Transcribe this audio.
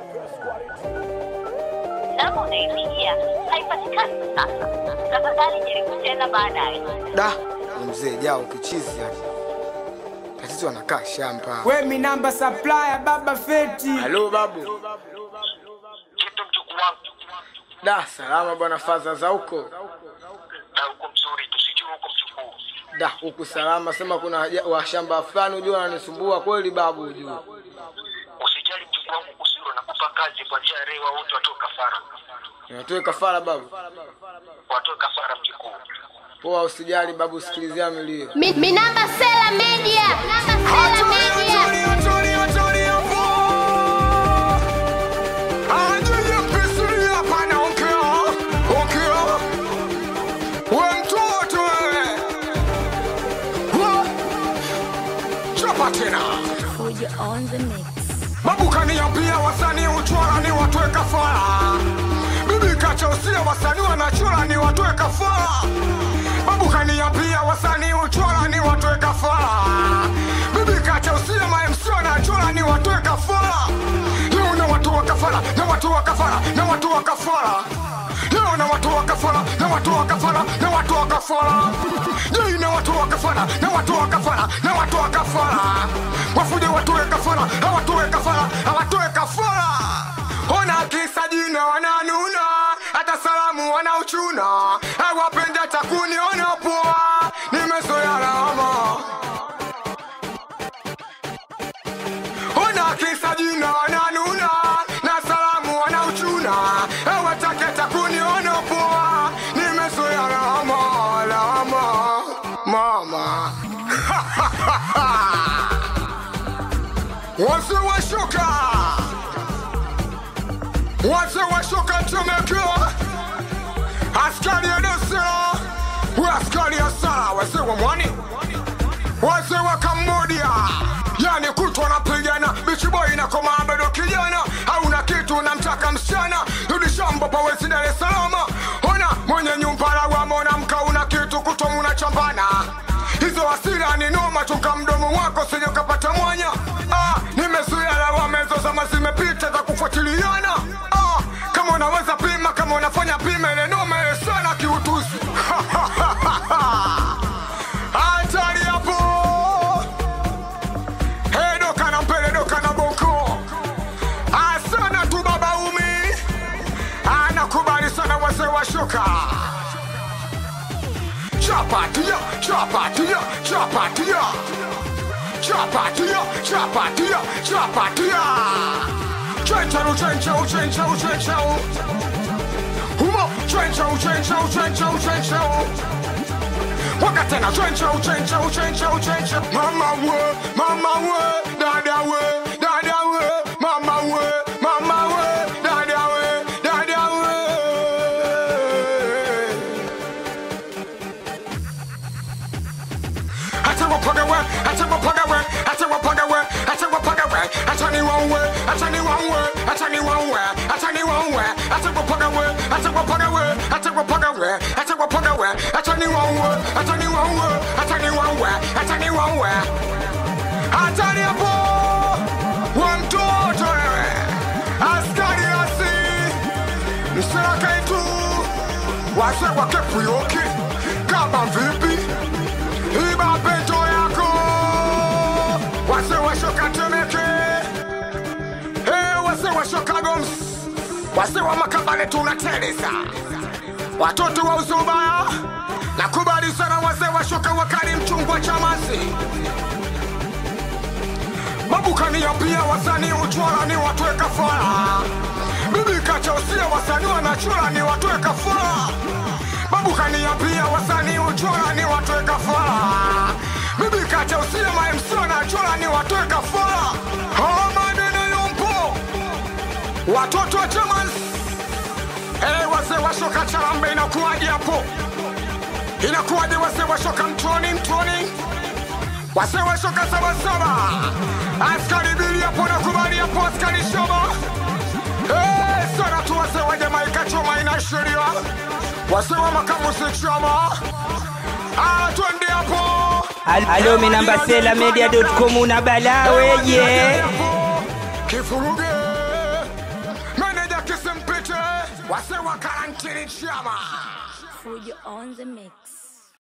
Namba unaipigia haipatikani kwa sasa. Tafadhali jaribu tena baadaye. Da, ni mzee jao kichizi yani. Tatizo anakaa shamba. We mi namba supplier baba feti. Halo babu. Kitu mjukuu wangu Da, salama bwana faza za huko. na uko mzuri, tusijue uko mjukuu. Da, huku salama sema kuna haja- washamba fulani ujua wananisumbua kweli babu ujua. Usijali mjukuu wangu, kusiro nakupa kazi kuanzia leo, wote watoe kafara, Ninatoe kafara babu. watoe kafara mjukuu. Poa usijali babu sikilizia milio. Mi, mi namba Sela Media. Namba Sela Media. Mabukaniambia wasanii uchora ni watoe kafara, bibi kachausia wasanii wanachora ni watoe kafara. Mabukaniambia wasanii uchora ni watoe kafara, bibi kachausia ma-MC wanachora ni watoe kafara. Leo na watu wa kafara, na watu wa kafara, na watu wa kafara. Leo na watu wa kafara, na watu wa kafara, na watu wa kafara. Jei na watu wa kafara, na watu wa kafara, na watu wa kafara. Wafuje watoe kafara, hawatoe kafara, hawatoe kafara. Ona kisa jina wananuna, hata salamu wanauchuna. Hawapenda hata kuniona poa, nimezoea lawama. Ona kisa jina wananuna na salamu wanauchuna, hawataki hata kuniona poa, nimezoea lawama, lawama mama wazee washuka, wazee washuka tumekiwa askari ya Dasara, we askari ya Sara, wazee wa mwani wazee wa Cambodia, yani kutwa napigana bichiboi na koma bado kijana, hauna kitu namtaka msichana, rudi shamba pawezi Dar es Salaam. Ona mwenye nyumba lawama, unamka una kitu kutwa munachambana, hizo hasira ni noma, chunga mdomo wako sije ukapata mwanya. Ah, nimezuia lawama hizo zama zimepita za kufuatiliana. Ah, kama unaweza pima, kama unafanya pima, ile noma ile sana kiutuzi hatari hapo Hey, doka na mpele doka na boko asana tu baba umi anakubali sana wazee wa shuka chapatia chapatia chapatia chapatia chapatia chapatia chenchau chenchau chenchau chenchau humo chenchau chenchau chenchau chenchau wakatena chenchau chenchau chenchau chenchau mama we mama we dada we dada we mama we mama we dada we dada we hata wapaga we hata wapaga we hata wapaga we hata wapaga we hata ni wawe hata ni wawe hata ni wawe hata ni wawe hata wapaga we hata wapaga we hata wapaga we hata wapaga we hata ni wawe hata ni wawe hata ni wawe hata ni wawe hata ni hapo wa mtoto wewe askari asi msiraka itu wase wakepuyoki kama vipi iba pento yako wase washoka temeke hey, wase washoka goms wase wa makabale tunateleza watoto wa uzubaya nakubali sana wase washoka wakali mchungwa chamasi mabukania pia wasanii uchwara ni watwe kafara bibi kachausia wasanii wanachora ni watwe kafara babukania pia wasanii uchora ni watwe kafara bibi kachausia mamc wanachora ni watwe kafara hawa maneno yompo watoto wa Germans hey, wazee washoka charambe inakuwaje hapo inakuwaje wazee washoka mtoni mtoni wazee washoka sabasaba askari bili hapo nakubali hapo askari shoba hey, sana tu wazee wa jamaika choma ina sheria wazee wa makamusi chama ah, twende hapo Alo mi namba Sela Media.com una balaa weje. kifuruge Wase wa karantini chama. Fujo on the mix.